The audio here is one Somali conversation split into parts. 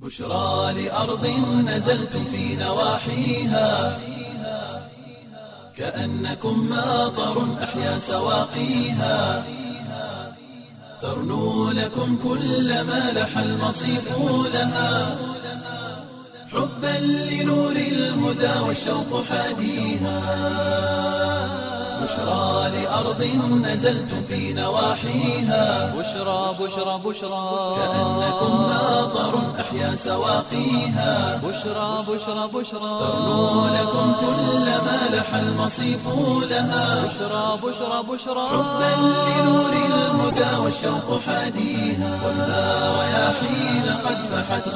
بشرى لأرض نزلتم في نواحيها كأنكم ماطر أحيا سواقيها ترنو لكم كل ما لح المصيف لها حبا لنور الهدى والشوق حاديها بشرى لأرض نزلتم في نواحيها بشرى بشرى بشرى كأنكم ماطر أحيا سواقيها بشرى بشرى بشرى ترنو لكم كل ما لح المصيف لها بشرى بشرى بشرى حبا لنور الهدى والشوق حاديها والنار رياحين قد فحت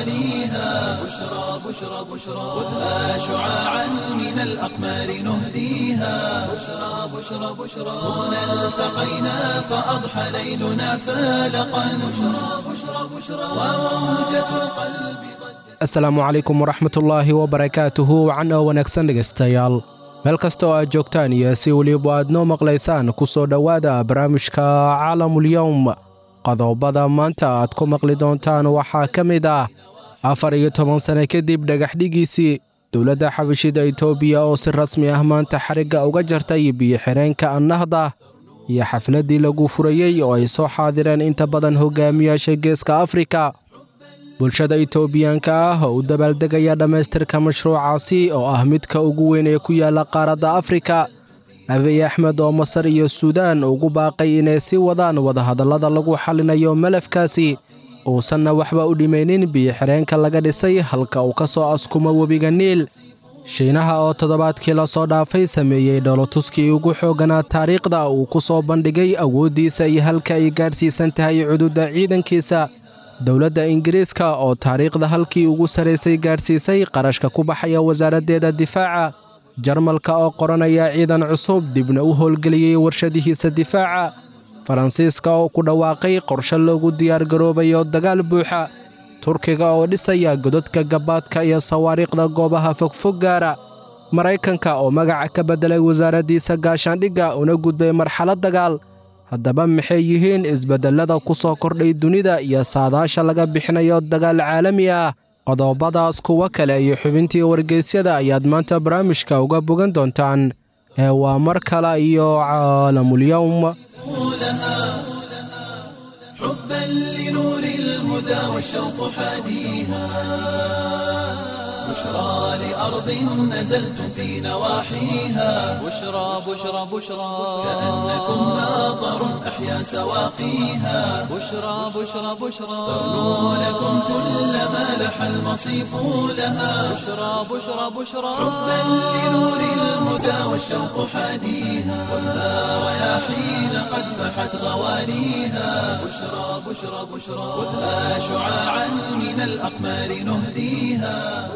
غواليها بشرى بشرى بشرى خذها شعاعا من الأقمار نهديها بشرى بشرى بشرى هنا التقينا فأضحى ليلنا فالقا بشرى بشرى بشرى وموجة القلب asalaamu calaykum waraxmatullaahi wabarakaatuhu wacan oo wanaagsan dhegaystayaal meel kasta oo aad joogtaan iyo si weliba aad noo maqlaysaan ku soo dhowaada barnaamijka caalamulyowm qodobada maanta aad ku maqli doontaan waxaa ka mid ah afar iyo toban sane kadib dhagaxdhigiisii dowladda xabashida itoobiya oo si rasmi ah maanta xarigga uga jartay biyo-xireenka annahda iyo xafladdii lagu furayey oo ay soo xaadireen inta badan hogaamiyaasha geeska afrika bulshada itoobiyaanka ah oo u dabaaldegaya dhammaystirka mashruucaasi oo ah midka ugu weyn ee ku yaalla qaaradda afrika abiy axmed oo masar iyo suudaan ugu baaqay inay sii wadaan wadahadallada lagu xallinayo malafkaasi uusanna waxba u dhimaynin biyo-xireenka laga dhisay halka uu ka soo askumo webiga niil shiinaha oo toddobaadkii lasoo dhaafay sameeyey dholotuskii ugu xoogganaa taariikhda uu ku soo bandhigay awooddiisa iyo halka ay gaadhsiisan tahay cududda ciidankiisa dowladda ingiriiska oo taariikhda halkii ugu sarraysay gaadhsiisay qarashka ku baxaya wasaaraddeeda difaaca jarmalka oo qoranaya ciidan cusub dibna u howlgeliyey warshadihiisa difaaca faransiiska oo ku dhawaaqay qorshe loogu diyaargaroobayo dagaal buuxa turkiga oo dhisaya godadka gabaadka iyo sawaariikhda goobaha fogfog gaara maraykanka oo magaca ka beddelay wasaaraddiisa gaashaandhigga una gudbay marxalad dagaal haddaba maxay yihiin isbeddellada ku soo kordhay dunida iyo saadaasha laga bixinayo dagaal caalami ah qodobadaas kuwo kale iyo xubintii wargeysyada ayaad maanta barnaamijka uga bogan doontaan ee waa mar kale iyo caalamulyowm لها حبا لنور الهدى والشوق حاديها بشرى لأرض نزلتم في نواحيها بشرى بشرى بشرى كأنكم ماطر أحيا سواقيها بشرى بشرى بشرى ترنو لكم كل ما لح المصيف لها بشرى بشرى بشرى حبا لنور الهدى والشوق حاديها والنار رياحين قد فحت غواليها بشرى بشرى بشرى خذها شعاعا من الأقمار نهديها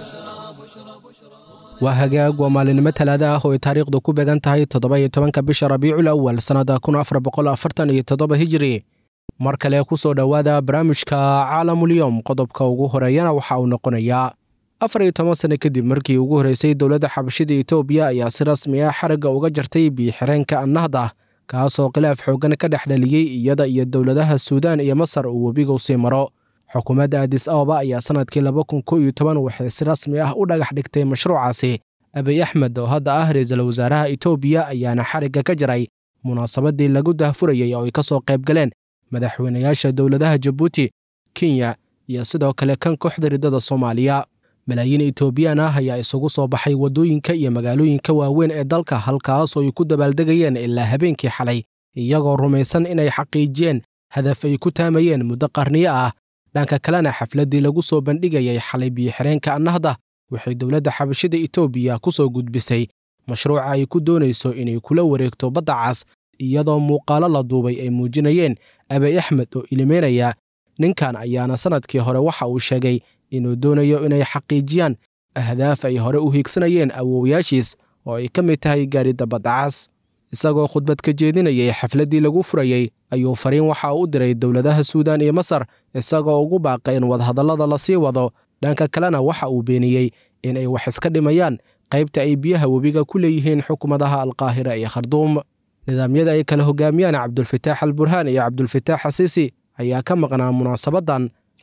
waa hagaag waa maalinimo talaada ah oo ay taariikhdu ku beegan tahay toddoba-iyo tobanka bisha rabiicul awal sannadda kun afar boqol afartan iyo toddoba hijiri mar kale ku soo dhowaada barnaamijka caalamulyowm qodobka ugu horeeyana waxa uu noqonayaa afar iyo toban sane kadib markii ugu horreysay dowladda xabashida itoobiya ayaa si rasmi ah xarigga uga jartay biyo-xireenka annahda kaasoo khilaaf xooggan ka dhex dhaliyey iyada iyo dowladaha suudaan iyo masar uu webigu sii maro xukuumadda adis ababa ayaa sannadkii laba kun ko iyo toban waxay si rasmi ah u dhagax dhigtay mashruucaasi abiy axmed oo hadda ah ra-iisul wasaaraha itoobiya ayaana xarigga ka jaray munaasabaddii lagu dahfurayey oo ay ka soo qayb galeen madaxweynayaasha dowladaha jabuuti kenya iyo sidoo kale kan kooxda riddada soomaaliya malaayiin itoobiyaan ah ayaa isugu soo baxay waddooyinka iyo magaalooyinka waaweyn ee dalka halkaasoo ay ku dabaaldegayeen ilaa habeenkii xalay iyagoo rumaysan inay xaqiijiyeen hadaf ay ku taamayeen muddo qarniyo ah dhanka kalena xafladdii lagu soo bandhigayay xalay biyo-xireenka annahda waxay dowladda xabashida itoobiya ku soo gudbisay mashruuca ay ku doonayso inay kula wareegto badda cas iyadoo muuqaalo la duubay ay muujinayeen abiy axmed oo ilimeynaya ninkan ayaana sannadkii hore waxa uu sheegay inuu doonayo inay xaqiijiyaan ahdaaf ay hore u hiigsanayeen awoowayaashiis oo ay ka mid tahay gaaridda baddacas isagoo khudbad ka jeedinayay xafladdii lagu furayey ayuu fariin waxa u diray dowladaha suudaan iyo masar isagoo ugu baaqay in wadahadallada la sii wado dhanka kalena waxa uu beeniyey in ay wax iska dhimayaan qaybta ay biyaha webiga ku leeyihiin xukuumadaha alqaahira iyo kharduum nidaamyada ay kala hogaamiyaan cabdulfataax al burhaan iyo cabdulfataax xasiisi ayaa ka maqnaa munaasabaddan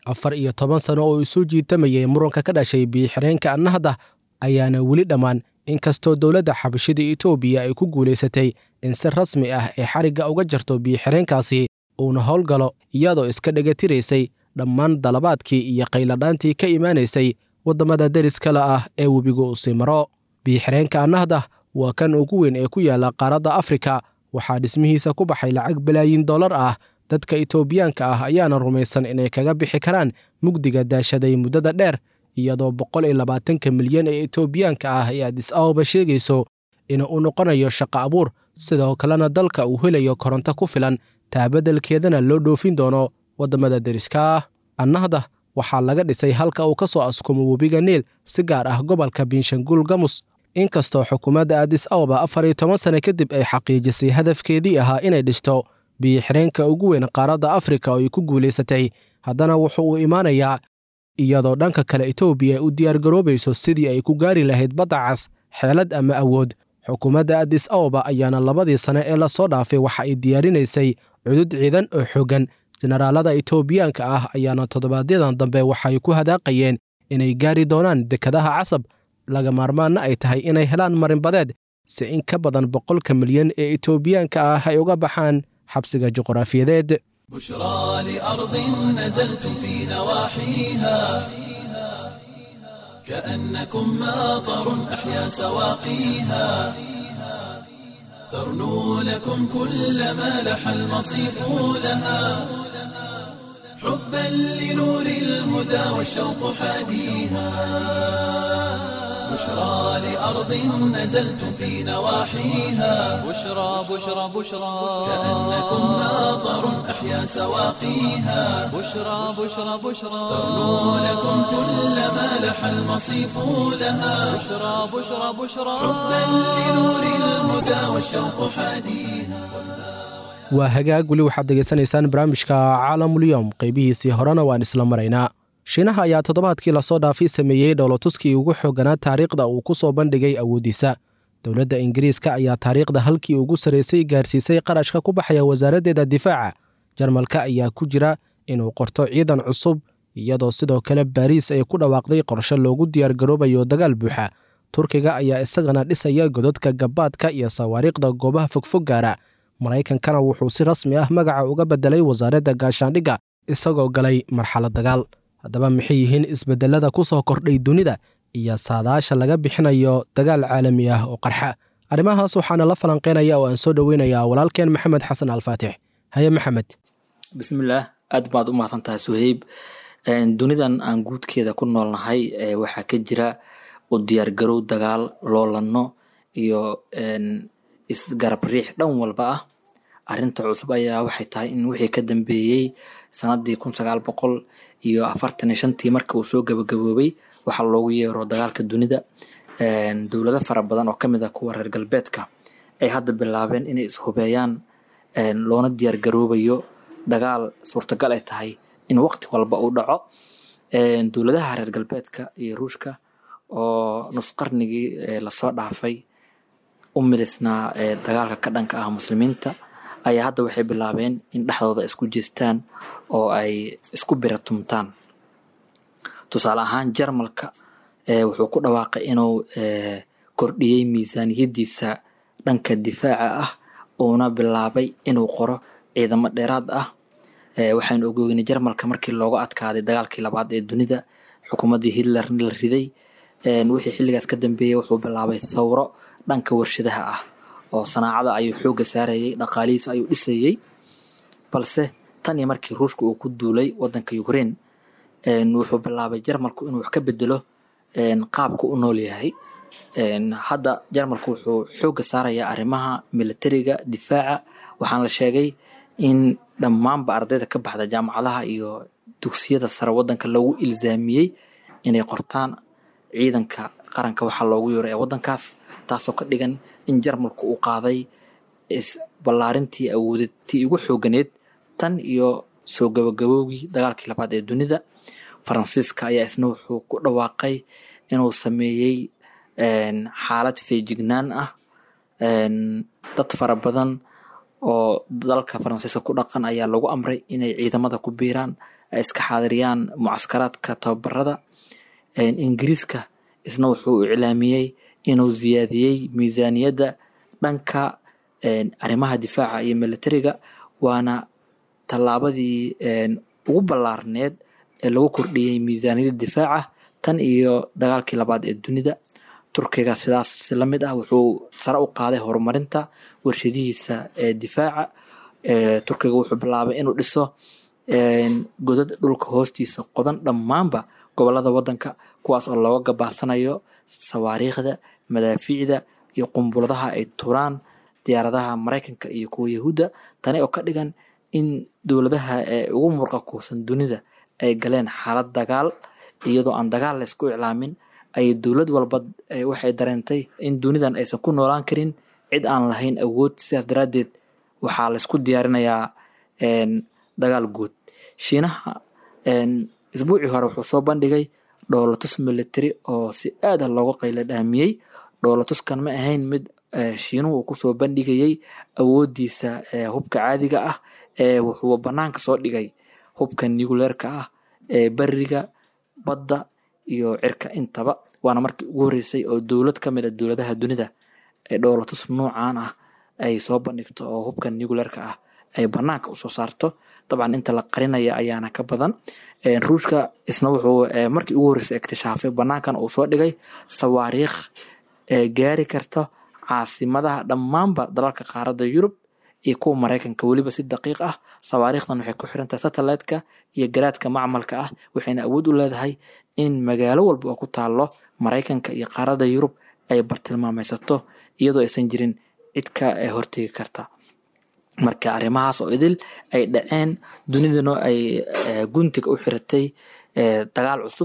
afar iyo toban sano oo isu jiitamayay muranka ka dhashay biyo-xireenka annahda ayaana weli dhammaan inkastoo dowladda xabashida etoobiya ay ku guulaysatay in si rasmi ah ee xarigga uga jarto biyo-xireenkaasi uuna howlgalo iyadoo iska dhegatiraysay dhammaan dalabaadkii iyo qayladhaantii ka imaanaysay waddamada deriskale ah ee webigu uu sii maro biyo-xireenka annahda waa kan ugu weyn ee ku yaalla qaaradda afrika waxaa dhismihiisa ku baxay lacag balaayin dollar ah dadka etoobiyaanka ah ayaana rumaysan inay kaga bixi karaan mugdiga daashaday muddada dheer iyadoo boqol iyo labaatanka milyan ee etoobiyaanka ah ee adis ababa sheegayso in uu noqonayo shaqo abuur sidoo kalena dalka uu helayo koronto ku filan taabaddelkeedana loo dhoofin doono waddamada deriska ah annahda waxaa laga dhisay halka uu ka soo askumo webiga niil si gaar ah gobolka binshanguul gamus inkastoo xukuumadda adis ababa afar iyo toban sane kadib ay xaqiijisay hadafkeedii ahaa inay dhisto biyo-xireenka ugu weyn qaaradda afrika oo ay ku guulaysatay haddana wuxu uu imaanayaa iyadoo dhanka kale etoobiya ay u diyaargaroobayso sidii ay ku gaari lahayd badda cas xeelad ama awood xukuumadda adis ababa ayaana labadii sane ee lasoo dhaafay waxa ay diyaarinaysay cudud ciidan oo xooggan jenaraalada etoobiyaanka ah ayaana toddobaadyadaan dambe waxay ku hadaaqayeen inay gaari doonaan dekadaha casab laga maarmaanna ay tahay inay helaan marinbadeed si in ka badan boqolka milyan ee etoobiyaanka ah ay uga baxaan xabsiga juqraafiyadeed بشرى لأرض نزلتم في نواحيها كأنكم ماطر أحيا سواقيها ترنو لكم كل ما لح المصيف لها حبا لنور الهدى والشوق حاديها بشرى لأرض نزلتم في نواحيها بشرى بشرى بشرى كأنكم ماطر أحيا سواقيها بشرى بشرى بشرى ترنو لكم كل ما لح المصيف لها بشرى بشرى بشرى حبا لنور الهدى والشوق حاديها waa hagaag weli waxaad degeysanaysaan barnaamijka caalamulyoom qaybihiisii horena waan isla maraynaa shiinaha ayaa toddobaadkii lasoo dhaafay sameeyey dhowlatuskii ugu xooganaa taariikhda uu ku soo bandhigay awooddiisa dowladda ingiriiska ayaa taariikhda halkii ugu sarraysay gaarsiisay qarashka ku baxaya wasaaraddeeda difaaca jarmalka ayaa ku jira inuu qorto ciidan cusub iyadoo sidoo kale baariis ay ku dhawaaqday qorshe loogu diyaargaroobayo dagaal buuxa turkiga ayaa isagana dhisaya gododka gabaadka iyo sawaariikhda goobaha fogfog gaara maraykankana wuxuu si rasmi ah magaca uga beddelay wasaaradda gaashaandhigga isagoo galay marxalad dagaal haddaba maxay yihiin isbeddelada ku soo kordhay dunida iyo saadaasha laga bixinayo dagaal caalami ah oo qarxa arrimahaas waxaana la falanqeynaya oo aan soo dhoweynayaa walaalkeen maxamed xasan alfaatix haye maxamed bismillaah aad baad u mahadsan tahay suheyb dunidan aan guudkeeda ku noolnahay waxaa ka jira u diyaargarow dagaal loolano iyo isgarab riix dhan walba ah arinta cusub ayaa waxay tahay in wixii ka dambeeyey sanadii kun sagaal boqol iyo afartan iyo shantii markii uu soo gabagaboobay waxaa loogu yeero dagaalka dunida dowlado fara badan oo kamid ah kuwa reer galbeedka ay hadda bilaabeen inay ishubeeyaan loona diyaar garoobayo dagaal suurtagal ay tahay in waqti walba uu dhaco dowladaha reer galbeedka iyo ruushka oo nus qarnigii lasoo dhaafay u milisnaa dagaalka ka dhanka ah muslimiinta ayaa hadda waxay bilaabeen in dhexdooda isku jeestaan oo ay isku biratumtaan tusaale ahaan jarmalka wuxuu ku dhawaaqay inuu kordhiyey miisaaniyadiisa dhanka difaaca ah uuna bilaabay inuu qoro ciidamo dheeraad ah waxaynu ogoynay jarmalka markii looga adkaaday dagaalkii labaad ee dunida xukuumaddii hitlerna la riday wixii xilligaas ka dambeeyey wuxuu bilaabay thawro dhanka warshadaha ah oo sanaacada ayuu xooga saarayay dhaqaalihiisa ayuu dhisayey balse tan iyo markii ruushka uu ku duulay wadanka ukraine wuxuu bilaabay jarmalku inuu wax ka bedelo qaabka u nool yahay hadda jarmalku wuxuu xooga saarayaa arrimaha militariga difaaca waxaana la sheegay in dhammaanba ardayda ka baxda jaamacadaha iyo dugsiyada sare wadanka loogu ilzaamiyey inay qortaan ciidanka qaranka waxaa loogu yeero ee wadankaas taasoo ka dhigan in jarmalku uu qaaday ballaarintii awoodatii ugu xooganeed tan iyo soo gabagabowgii dagaalkii labaad ee dunida faransiiska ayaa isna wuxuu ku dhawaaqay inuu sameeyey xaalad feejignaan ah dad fara badan oo dalka faransiiska ku dhaqan ayaa lagu amray inay ciidamada ku biiraan ay iska xaadiriyaan mucaskaraadka tababarada ingiriiska isna wuxuu iclaamiyey inuu ziyaadiyey miisaaniyadda dhanka arrimaha difaaca iyo militariga waana tallaabadii ugu ballaarneed ee lagu kordhiyey miisaaniyadda difaaca tan iyo dagaalkii labaad ee dunida turkiga sidaas si la mid ah wuxuu sare u qaaday horumarinta warshadihiisa ee difaaca turkiga wuxuu bilaabay inuu dhiso godad dhulka hoostiisa qodan dhammaanba gobolada wadanka kuwaas oo looga gabaasanayo sawaariikhda madaafiicda iyo qumbuladaha ay turaan diyaaradaha maraykanka iyo kuwa yahuudda tani oo ka dhigan in dowladaha ee ugu murqa kuusan dunida ay galeen xaalad dagaal iyadoo aan dagaal la isku iclaamin ay dowlad walba waxay dareentay in dunidan aysan ku noolaan karin cid aan lahayn awood sidaas daraaddeed waxaa laysku diyaarinayaa dagaal guud shiinaha isbuucii hore wuxuu soo bandhigay dhoolatus military oo si aad ah looga qayla dhaamiyey dhoolatuskan ma ahayn mid shiinuhu uu kusoo bandhigayey awoodiisa hubka caadiga ah wuxuu banaanka soo dhigay hubka nucleerka ah ee beriga badda iyo cirka intaba waana markii ugu horreysay oo dowlad ka mid a dowladaha dunida ee dhoolatus nuucan ah ay soo bandhigto oo hubka nucleerka ah ay banaanka usoo saarto dabcan inta la qarinaya ayaana ka badan ruushka isna wuxuu markii ugu horreysay iktishaafay banaankan uu soo dhigay sawaariikh gaari karta caasimadaha dhammaanba dalalka qaaradda yurub iyo kuwa maraykanka weliba si daqiiq ah sawaariikhdan waxay ku xirantahay satellite-ka iyo garaadka macmalka ah waxayna awood u leedahay in magaalo walba oo ku taalo maraykanka iyo qaaradda yurub ay bartilmaameysato iyadoo aysan jirin cid ka hortegi karta marka arrimahaas oo idil ay dhaceen dunidana ay guntiga u xiratay dagaal cusub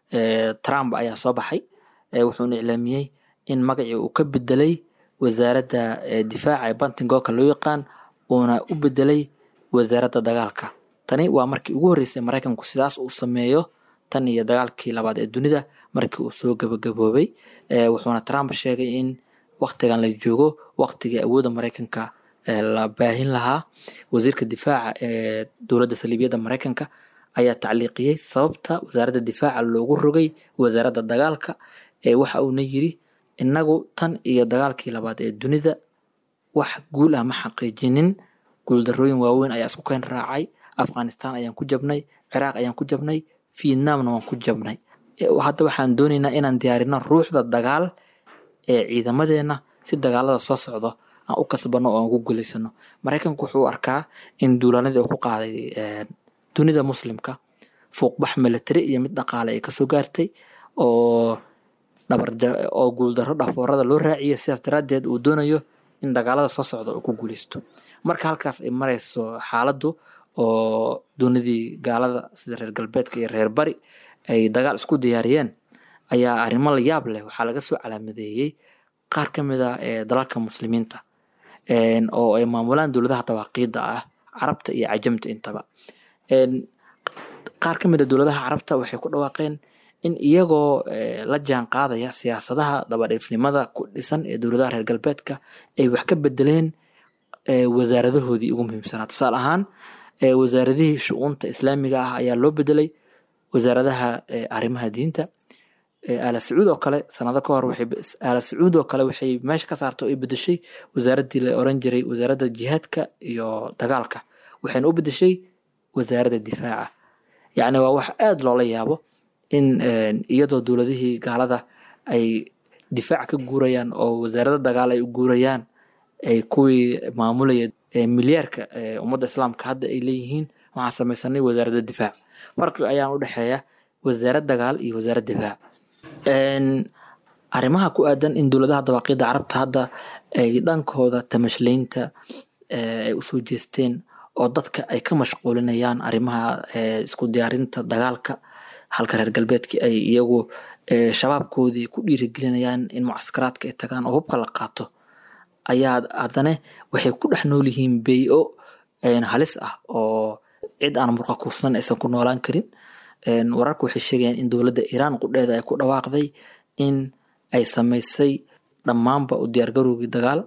trump ayaa soo baxay wuxuuna iclaamiyey in magacii uu ka bedelay wasaaradda difaaca ee bantingooka loo yaqaan uuna u bedelay wasaaradda dagaalka tani waa markii ugu horreysay maraykanku sidaas uu sameeyo tan iyo dagaalkii labaad ee dunida markii uu soo gabagaboobay wuxuuna trump sheegay in waktigan la joogo waktigii awoodda maraykanka la baahin lahaa wasiirka difaaca ee dowladda saliibiyadda maraykanka ayaa tacliiqiyey sababta wasaaradda difaaca loogu rogay wasaaradda dagaalka ee waxa uuna yiri innagu tan iyo dagaalkii labaad ee dunida wax guul ah ma xaqiijinin guuldarooyin waaweyn ayaa isku keen raacay afghanistan ayaan ku jabnay ciraaq ayaan ku jabnay vietnamna waan ku jabnay hadda waxaan doonaynaa inaan diyaarino ruuxda dagaal ee ciidamadeenna si dagaalada soo socdo aan u kasbano oo aan ku guulaysano maraykanku wuxuu arkaa in duulanadii uu ku qaaday dunida muslimka fuuqbax military iyo mid dhaqaale ay kasoo gaartay oo oo guuldaro dhafoorada loo raaciyay sidaas daraaddeed uu doonayo in dagaalada soo socda uu ku guuleysto marka halkaas ay marayso xaaladdu oo dunidii gaalada sida reer galbeedka iyo reer bari ay dagaal isku diyaariyeen ayaa arrimo la yaab leh waxaa laga soo calaamadeeyey qaar ka mid ah ee dalalka muslimiinta oo ay maamulaan dowladaha dawaaqiidda ah carabta iyo cajamta intaba qaar ka mid a dowladaha carabta waxay ku dhawaaqeen in iyagoo la jaan qaadaya siyaasadaha dabadhiifnimada ku dhisan ee dowladaha reer galbeedka ay wax ka bedeleen wasaaradahoodii ugu muhiimsanaa tusaale ahaan wasaaradihii shu-uunta islaamiga ah ayaa loo bedelay wasaaradaha arrimaha diinta ala sacuud oo kale sanado ka hor ala sacuud oo kale waxay meesha ka saarta oo ay bedeshay wasaaraddii la oran jiray wasaaradda jihaadka iyo dagaalka waxayna u bedeshay wasaaradda difaaca yacni waa wax aada loola yaabo in iyadoo dowladihii gaalada ay difaac ka guurayaan oo wasaarada dagaal ay u guurayaan ay kuwii maamulaya milyaarka ummadda islaamka hadda ay leeyihiin waxaan samaysanay wasaaradda difaac farqi ayaan u dhexeeya wasaarad dagaal iyo wasaarad difaac arrimaha ku aadan in dowladaha dabaaqiidda carabta hadda ay dhankooda tamashlaynta ay usoo jeesteen oo dadka ay ka mashquulinayaan arrimaha isku diyaarinta dagaalka halka reer galbeedkii ay iyagu shabaabkoodii ku dhiirigelinayaan in mucaskaraadka ay tagaan oo hubka la qaato ayaa haddana waxay ku dhex nool yihiin bey-o halis ah oo cid aan murqa kuusnan aysan ku noolaan karin wararka waxay sheegayaan in dowladda iiraan qudheeda ay ku dhawaaqday in ay samaysay dhammaanba u diyaargarowgii dagaal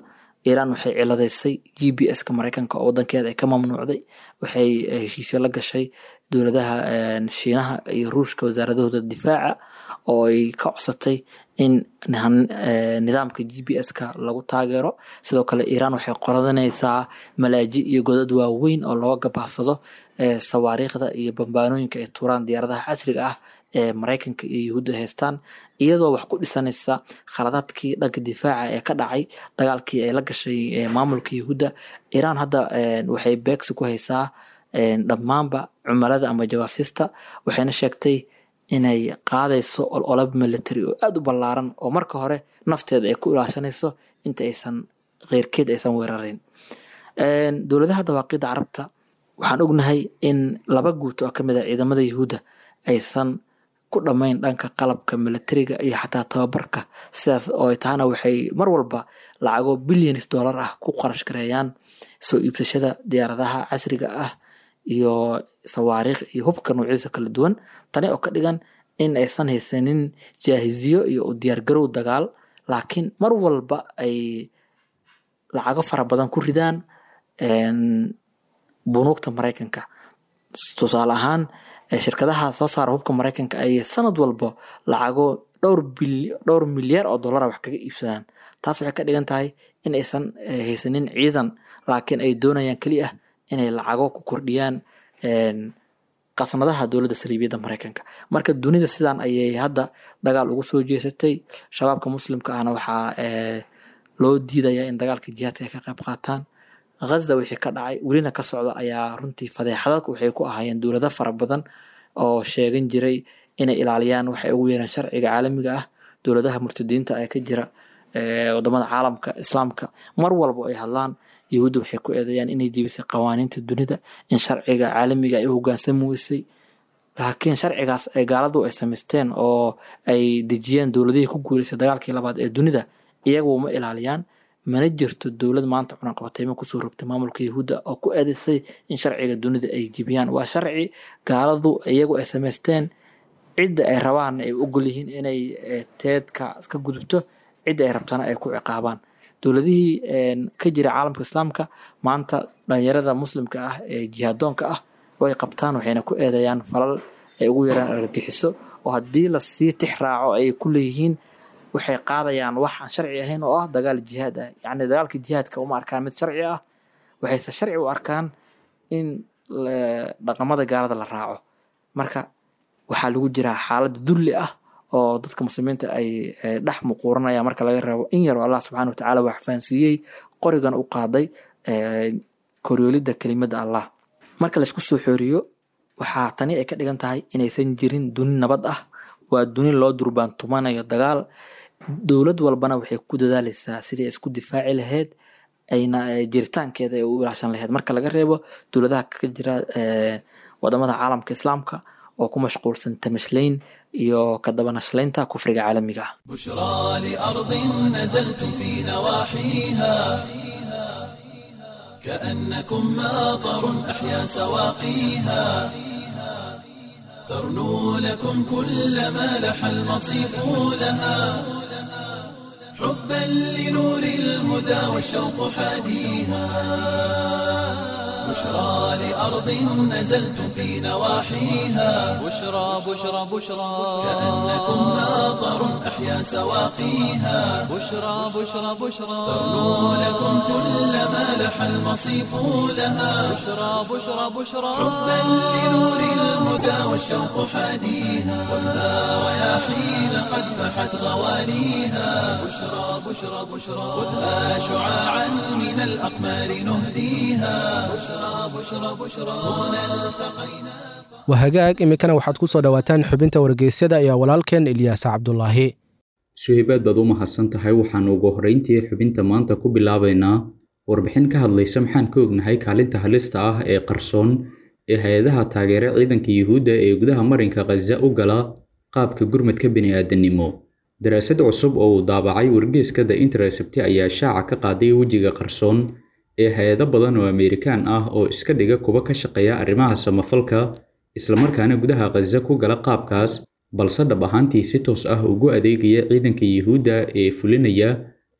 iiraan waxay ciladaysay g b s ka maraykanka oo wadankeeda ay ka mamnuucday waxay heshiisyo la gashay dowladaha shiinaha iyo ruushka wasaaradahooda difaaca oo ay ka codsatay in nidaamka g b s ka lagu taageero sidoo kale iiraan waxay qoradanaysaa malaaji iyo godad waaweyn oo looga gabacsado sawaariikhda iyo bambaanooyinka ay tuuraan diyaaradaha casriga ah ee maraykanka iyo yuhuudda haystaan iyadoo wax ku dhisanaysa khaladaadkii dhanka difaaca ee ka dhacay dagaalkii ay la gashay maamulka yuhuudda iiraan hadda waxay beegsi ku haysaa dhammaanba cumalada ama jawaasiista waxayna sheegtay inay qaadayso ololab military oo aada u ballaaran oo marka hore nafteeda ay ku ilaashanayso inta aysan keyrkeed aysan weerarin dowladaha dawaaqida carabta waxaan ognahay in laba guut oo kamid a ciidamada yuhuudda aysan ku dhammayn dhanka qalabka militariga iyo xataa tababarka sidaas oo ay tahana waxay mar walba lacago billions dollar ah ku qarash gareeyaan soo iibsashada diyaaradaha casriga ah iyo sawaariikh iyo hubka noocyadiisa kala duwan tani oo ka dhigan in aysan haysanin jaahiziyo iyo u diyaargarow dagaal laakiin mar walba ay lacago fara badan ku ridaan bunuugta maraykanka tusaale ahaan shirkadaha soo saara hubka maraykanka ay sanad walba lacago dhowr bil dhowr milyaar oo dollara wax kaga iibsadaan taas waxay ka dhigan tahay in aysan haysanin ciidan laakiin ay doonayaan keli ah inay lacago ku kordhiyaan qasnadaha dowladda saliibiyadda maraykanka marka dunida sidan ayay hadda dagaal ugu soo jeesatay shabaabka muslimka ahna waxaa loo diidayaa in dagaalka jihaadka ay ka qayb qaataan ghaza wixii ka dhacay welina ka socda ayaa runtii fadeexadadku waxay ku ahaayeen dowlado fara badan oo sheegan jiray inay ilaaliyaan waxay ugu yeeraan sharciga caalamiga ah dowladaha murtadiinta ee ka jira wadamada caalamka islaamka mar walba ay hadlaan yahuudda waxay ku eedeeyaan inay jebisay qawaaniinta dunida in sharciga caalamiga ay u hogaansami weysay laakiin sharcigaas ay gaaladu ay samaysteen oo ay dejiyeen dowladihii ku guuleysay dagaalkii labaad ee dunida iyagu ma ilaaliyaan mana jirto dowlad maanta cunaqabatayma kusoo rogtay maamulka yahuudda oo ku eedeysay in sharciga dunida ay jebiyaan waa sharci gaaladu iyagu ay samaysteen cidda ay rabaan ay ogol yihiin inay teedka iska gudubto cidda ay rabtana ay ku ciqaabaan dowladihii ka jira caalamka islaamka maanta dhalinyarada muslimka ah ee jihaadoonka ah way qabtaan waxayna ku eedeeyaan falal ay ugu yaraan argagixiso oo haddii lasii tix raaco ay ku leeyihiin waxay qaadayaan wax aan sharci ahayn oo ah dagaal jihaad ah yacni dagaalka jihaadka uma arkaan mid sharci ah waxayse sharci u arkaan in dhaqamada gaalada la raaco marka waxaa lagu jiraa xaalad dulli ah oo dadka muslimiinta ay dhex muquuranayaan marka laga reebo in yaroo allah subxana watacaala wax fahansiiyey qorigan u qaaday koryoolidda kelimada allah marka laysku soo xooriyo waxaa tani ay ka dhigan tahay inaysan jirin duni nabad ah waa duni loo durbaantumanayo dagaal dowlad walbana waxay ku dadaaleysaa sidii ay isku difaaci lahayd ayna jiritaankeeda ay u ilaashan lahayd marka laga reebo dowladaha ka jira wadamada caalamka islaamka oo ku mashquulsan tamashlayn iyo ka dabanashlaynta kufriga caalamiga ah بشرى لأرض نزلتم في نواحيها كأنكم ماطر أحيا سواقيها ترنو لكم كل ما لح المصيف لها حبا لنور الهدى والشوق حاديها بشرى لأرض نزلتم في نواحيها بشرى بشرى بشرى كأنكم ماطر أحيا سواقيها بشرى بشرى بشرى ترنو لكم كل ما لح المصيف لها بشرى بشرى بشرى حبا لنور الهدى والشوق حاديها ولا رياحين قد فحت غواليها بشرى بشرى بشرى خذها شعاعا من الأقمار نهديها بشرى بشرى بشرى هنا التقينا waa hagaag iminkana waxaad ku soo dhowaataan xubinta wargeysyada iyo walaalkeen ilyaas cabdulaahi suhaybaad baad u mahadsan tahay waxaanu ugu horrayntii xubinta maanta ku bilaabaynaa warbixin ka hadlaysa maxaan ka ognahay kaalinta halista ah ee qarsoon ee hay-adaha taageera ciidanka yuhuudda ee gudaha marinka khaza u gala qaabka gurmadka bini'aadanimo daraasad cusub oo uu daabacay wargeeska the intercept ayaa shaaca ka qaaday wejiga qarsoon ee hay-ado badan oo Amerikaan ah oo iska dhiga kuwa ka shaqeeya arrimaha samafalka islamarkaana gudaha Gaza ku gala qaabkaas balse dhab ahaantii si toos ah ugu adeegaya ciidanka Yuhuudda ee fulinaya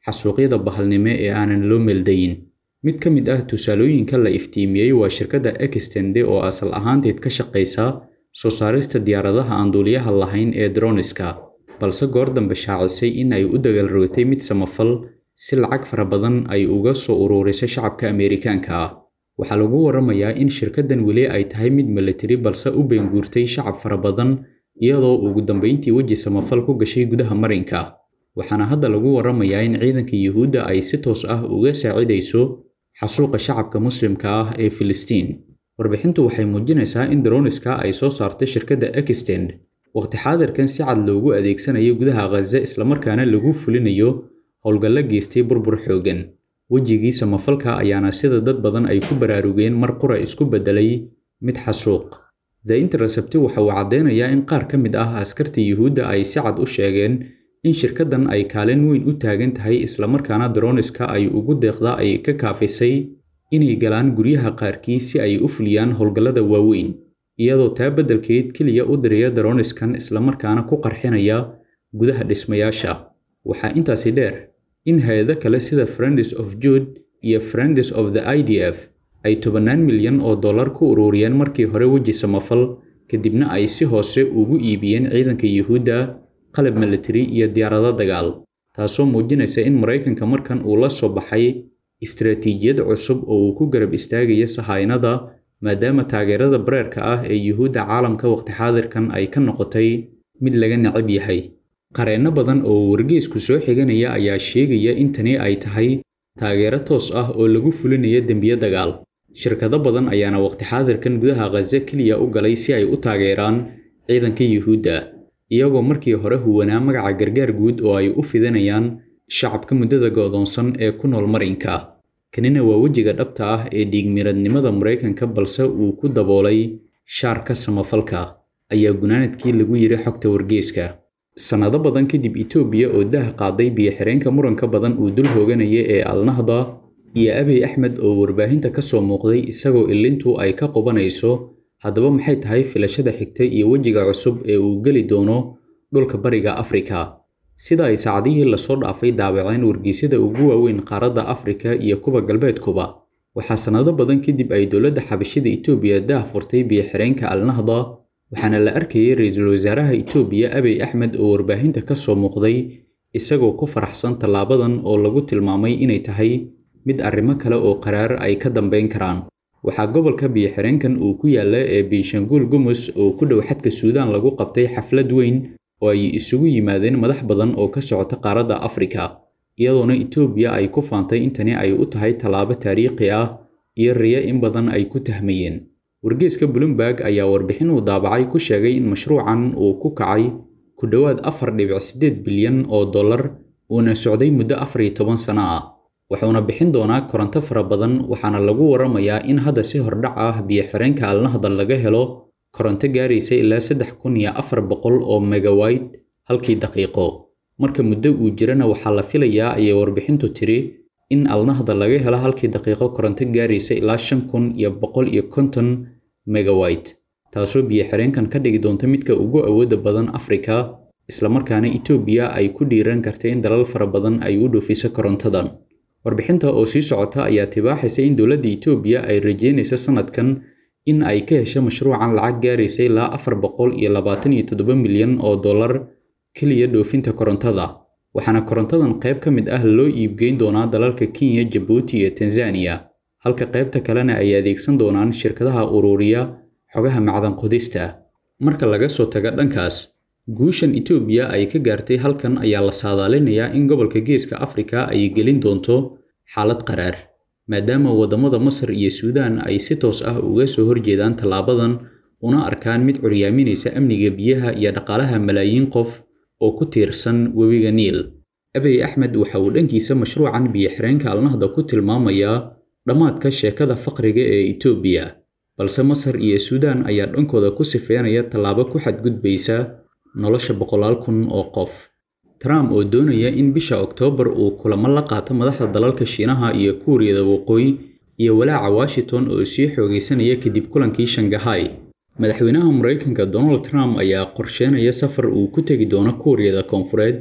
xasuuqyada bahalnimo ee aanan loo meeldayin mid ka mid ah tusaalooyinka la iftiimiyey waa shirkadda extende oo asal ahaanteed ka shaqaysa soo saarista diyaaradaha aan duuliyaha lahayn ee droniska balse goor dambe shaacisay in ay u dagaalrogatay mid samafal si lacag fara badan ay uga soo uruurisay shacabka ameerikaanka ah waxaa lagu waramayaa in shirkaddan weli ay tahay mid milatari balse u beenguurtay shacab fara badan iyadoo ugu dambayntii weji samafal ku gashay gudaha marinka waxaana hadda lagu waramayaa in ciidanka yuhuudda ay si toos ah uga saacidayso xasuuqa shacabka muslimka ah ee filistiin warbixintu waxay muujinaysaa in droniska ay soo saartay shirkadda extend waqti xaadirkan si cad loogu adeegsanayo gudaha khaza islamarkaana lagu fulinayo howlgallo geystay burbur xooggan wejigii samafalka ayaana sida dad badan ay ku baraarugeen mar qura isku beddelay mid xasuuq the intercept waxa uu caddeynayaa in qaar ka mid ah askarta yuhuudda ay si cad u sheegeen in shirkaddan ay kaalin weyn u taagan tahay islamarkaana droniska ay ugu deeqda ay ka kaafisay inay galaan guryaha qaarkii si ay u fuliyaan howlgallada waaweyn iyadoo taa beddelkeed keliya u diraya droniskan islamarkaana ku qarxinaya gudaha dhismayaasha waxaa intaasi dheer in hay-ado kale sida friends of jude iyo friends of the i d f ay tobannaan milyan oo dollar ku ururiyeen markii hore weji samafal kadibna ay si hoose ugu iibiyeen ciidanka yuhuudda qalab military iyo diyaarado dagaal taasoo muujinaysa in maraykanka markan uu la soo baxay istaraatiijiyad cusub oo uu ku garab istaagaya sahaynada maadaama taageerada bareerka ah ee yuhuudda caalamka waqti xaadirkan ay ka noqotay mid laga necab yahay qareenno badan oo wargeysku soo xiganaya ayaa sheegaya in tani ay tahay taageero toos ah oo lagu fulinayo dembiyo dagaal shirkado badan ayaana waqti xaadirkan gudaha khaza keliya u galay si ay u taageeraan ciidanka yuhuudda iyagoo markii hore huwanaa magaca gargaar guud oo ay u fidanayaan shacabka muddada go'doonsan ee ku nool marinka kanina waa wejiga dhabta ah ee dhiigmiradnimada maraykanka balse uu ku daboolay shaarka samafalka ayaa gunaanadkii lagu yidhi xogta wargeeska sannado badan kadib itoobiya oo dah qaaday biyo-xireenka muranka badan uu dul hooganaya ee alnahda iyo abiy axmed oo warbaahinta ka soo muuqday isagoo ilintu ay ka qubanayso haddaba maxay tahay filashada xigta iyo wejiga cusub ee uu geli doono dhulka bariga afrika sida ay saacadihii lasoo dhaafay daabaceen wargeysyada ugu waaweyn qaaradda afrika iyo kuwa galbeedkuba waxaa sannado badan kadib ay dowladda xabashida itoobiya dah furtay biyo-xireenka alnahda waxaana la arkayay ra-iisul wasaaraha itoobiya abiy axmed oo warbaahinta ka soo muuqday isagoo ku faraxsan tallaabadan oo lagu tilmaamay inay tahay mid arrimo kale oo qaraar ay ka dambayn karaan waxaa gobolka biyo-xireenkan uu ku yaalla ee binshanguul gumus oo ku dhow xadka suudaan lagu qabtay xaflad weyn oo ay isugu yimaadeen madax badan oo ka socota qaaradda afrika iyadoona itoobiya ay ku faantay in tani ay u tahay tallaabo taariikhi ah iyo riyo in badan ay ku tahmayeen wargeeska bloomberg ayaa warbixin uu daabacay ku sheegay in mashruucan uu ku kacay ku dhowaad afar dhibic siddeed bilyan oo dollar uuna socday muddo afar iyo toban sano ah wuxuuna bixin doonaa koronto fara badan waxaana lagu waramayaa in hadda si hordhac ah biyo-xireenka alnahda laga helo koronto gaaraysa ilaa saddex kun iyo afar boqol oo megawayt halkii daqiiqo marka muddo uu jirana waxaa la filayaa ayay warbixintu tiri in alnahda laga helo halkii daqiiqo koronto gaaraysa ilaa shan kun iyo boqol iyo konton megawayt taasoo biyo-xireenkan ka dhigi doonta midka ugu awoodda badan afrika islamarkaana itoobiya ay ku dhiiran karta in dalal fara badan ay u dhoofiso korontadan warbixinta oo sii socota ayaa tibaaxaysa in dowladda itoobiya ay rajeynayso sanadkan in ay ka hesho mashruucan lacag gaaraysa ilaa afar boqol iyo labaatan iyo toddoba milyan oo dollar keliya dhoofinta korontada waxaana korontadan qayb ka mid ah loo iibgeyn doonaa dalalka kenya jabuuti iyo tanzaniya halka qaybta kalena ay adeegsan doonaan shirkadaha ururiya xogaha macdan qodista marka laga soo tago dhankaas guushan itoobiya ay ka gaartay halkan ayaa la saadaalinayaa in gobolka geeska afrika ay gelin doonto xaalad qaraar maadaama waddamada masar iyo suudaan ay si toos ah uga soo horjeedaan tallaabadan una arkaan mid curyaaminaysa amniga biyaha iyo dhaqaalaha malaayiin qof oo ku tiirsan webiga niil abiy axmed waxa uu dhankiisa mashruucan biyo-xireenka alnahda ku tilmaamayaa dhammaadka sheekada faqriga ee itoobiya balse masar iyo suudaan ayaa dhankooda ku sifeynaya tallaabo ku xadgudbaysa nolosha boqolaal kun oo qof trump oo doonaya in bisha oktoobar uu kulamo la qaato madaxda dalalka shiinaha iyo kuuriyada waqooyi iyo walaaca washington oo sii xoogaysanaya kadib kulankii shangahay madaxweynaha maraykanka donald trump ayaa qorsheynaya safar uu ku tegi doono kuuriyada koonfureed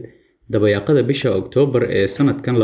dabayaaqada bisha oktoobar ee sanadkan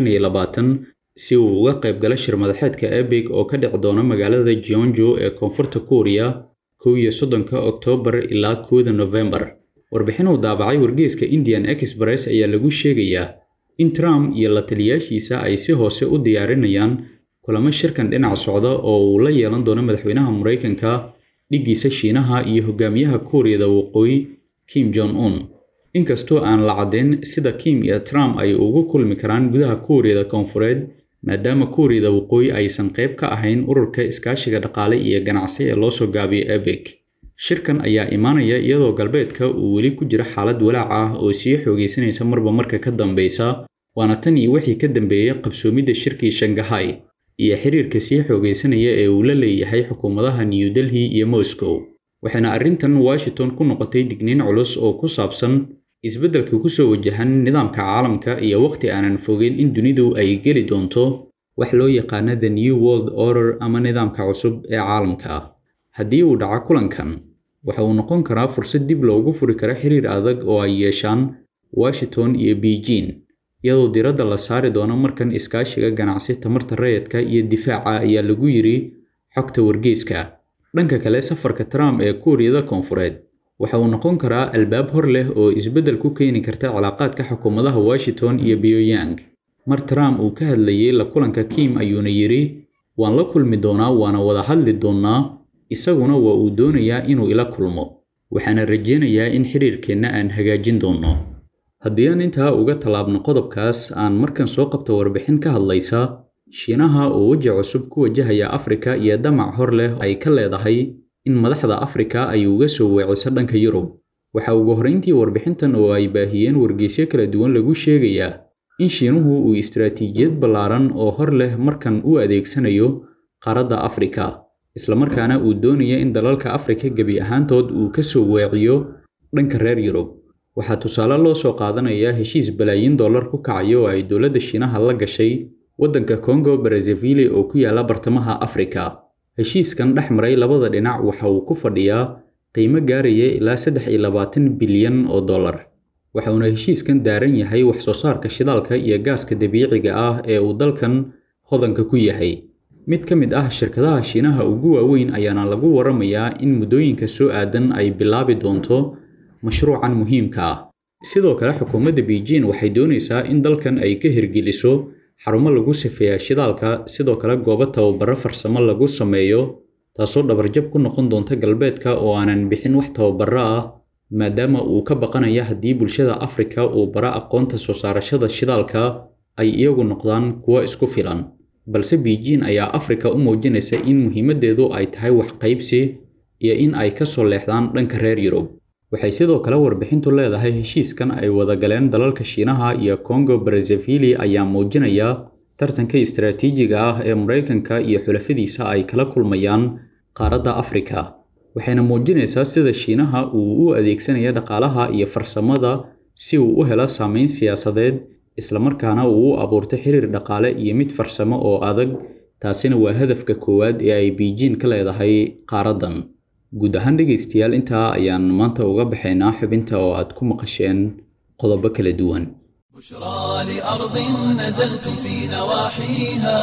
si uu uga qayb gala shir madaxeedka ebig oo ka dhici doona magaalada jeonjo ee koonfurta kuuriya kow iyo soddonka oktoobar ilaa kowda nofembar warbixin uu daabacay wargeyska indian express ayaa lagu sheegayaa in trump iyo la taliyaashiisa ay si hoose u diyaarinayaan kulamo shirkan dhinac socda oo uu la yeelan doono madaxweynaha maraykanka dhiggiisa shiinaha iyo hogaamiyaha kuuriyada waqooyi kim jong un inkastoo aan la caddayn sida kim iyo trump ay ugu kulmi karaan gudaha kuuriyada koonfureed maadaama kuuriyada waqooyi aysan qayb ka ahayn ururka iskaashiga dhaqaale iyo ganacsi ee loo soo gaabiyo ebek shirkan ayaa imaanaya iyadoo galbeedka uu weli ku jiro xaalad walaac ah oo sii xoogaysanaysa marba marka ka dambeysa waana tan iyo wixii ka dambeeyey qabsoomidda shirkii shangahay iyo xiriirka sii xoogaysanaya ee uu la leeyahay xukuumadaha new delhi iyo moscow waxaana arrintan washington ku noqotay digniin culus oo ku saabsan isbeddelka kusoo wajahan nidaamka caalamka iyo waqti aanan fogeyn in dunidu ay geli doonto wax loo yaqaano the new world order ama nidaamka cusub ee caalamka haddii uu dhaco kulankan waxa uu noqon karaa fursad dib loogu furi karo xiriir adag oo ay yeeshaan washington iyo beijing iyadoo diradda la saari doono markan iskaashiga ganacsi tamarta rayidka iyo difaaca ayaa lagu yiri xogta wargeyska dhanka kale safarka trump ee kuuriyada koonfureed waxa uu noqon karaa albaab hor leh oo isbeddel ku keeni karta cilaaqaadka xukuumadaha washington iyo pyongyang mar trump uu ka hadlayey la kulanka kim ayuuna yidhi waan la kulmi doonaa waana wada hadli doonnaa isaguna waa uu doonayaa inuu ila kulmo waxaana rajaynayaa in xiriirkeenna aan hagaajin doonno haddii aan intaa uga tallaabno qodobkaas aan markan soo qabto warbixin ka hadlaysa shiinaha oo weji cusub ku wajahaya afrika iyo damac hor leh ay ka leedahay in madaxda afrika ay uga soo weeciso dhanka yurub waxa ugu horrayntii warbixintan oo ay baahiyeen wargeysyo kala duwan lagu sheegayaa in shiinuhu uu istaraatiijiyad ballaaran oo hor leh markan u adeegsanayo qaaradda afrika islamarkaana uu doonaya in dalalka afrika gebi ahaantood uu ka soo weeciyo dhanka reer yurub waxaa tusaale loo soo qaadanayaa heshiis balaayiin dollar ku kacayo oo ay dowladda shiinaha la gashay waddanka congo brazzaville oo ku yaala bartamaha afrika heshiiskan dhex maray labada dhinac waxa uu ku fadhiyaa qiimo gaaraya ilaa saddex iyo labaatan bilyan oo dollar waxa uuna heshiiskan daaran yahay wax soo saarka shidaalka iyo gaaska dabiiciga ah ee uu dalkan hodanka ku yahay mid ka mid ah shirkadaha shiinaha ugu waaweyn ayaana lagu waramayaa in muddooyinka soo aadan ay bilaabi doonto mashruucan muhiimka ah sidoo kale xukuumadda beijing waxay doonaysaa in dalkan ay ka hirgeliso xarumo lagu sifeeyaa shidaalka sidoo kale goobo tababaro farsamo lagu sameeyo taasoo dhabarjab ku noqon doonta galbeedka oo aanan bixin wax tababaro ah maadaama uu ka baqanaya haddii bulshada afrika uu bara aqoonta soo saarashada shidaalka ay iyagu noqdaan kuwo isku filan balse beijing ayaa afrika u muujinaysa in muhiimaddeedu ay tahay wax qaybsi iyo in ay ka soo leexdaan dhanka reer yurub waxay sidoo kale warbixintu leedahay heshiiskan ay wada galeen dalalka shiinaha iyo congo brazzaville ayaa muujinaya tartanka istaraatiijiga ah ee maraykanka iyo xulafadiisa ay kala kulmayaan qaaradda afrika waxayna muujinaysaa sida shiinaha uu u adeegsanaya dhaqaalaha iyo farsamada si uu u helo saameyn siyaasadeed islamarkaana uu u abuurto xiriir dhaqaale iyo mid farsamo oo adag taasina waa hadafka koowaad ee ay beijing ka leedahay qaaraddan guud ahaan dhegaystayaal intaa ayaan maanta uga baxaynaa xubinta oo aad ku maqasheen qodobo kala duwan بشرى لأرض نزلتم في نواحيها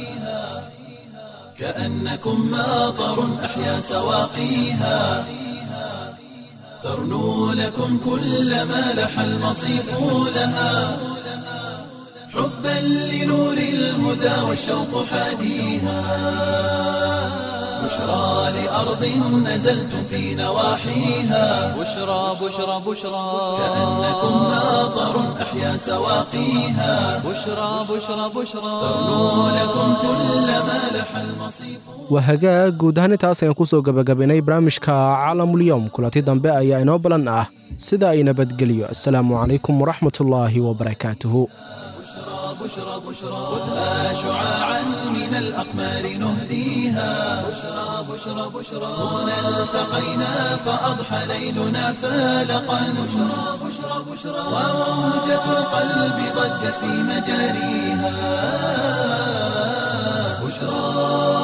كأنكم ماطر أحيا سواقيها ترنو لكم كل ما لح المصيف لها حبا لنور الهدى والشوق حاديها بشرى لأرض نزلتم في نواحيها بشرى بشرى بشرى كأنكم ماطر أحيا سواقيها بشرى بشرى بشرى ترنو لكم كل ما لح المصيف waa hagaag guud ahaan intaas ayaan kusoo gabagabaynay barnaamijka caalamulyoom kulanti dambe ayaa inoo balan ah sida ay nabadgeliyo asalaamu calaykum waraxmatullaahi wabarakaatuhu بشرى بشرى خذها شعاعا من الأقمار نهديها بشرى بشرى بشرى هنا التقينا فأضحى ليلنا فالقا بشرى بشرى بشرى وموجة القلب ضجت في مجاريها بشرى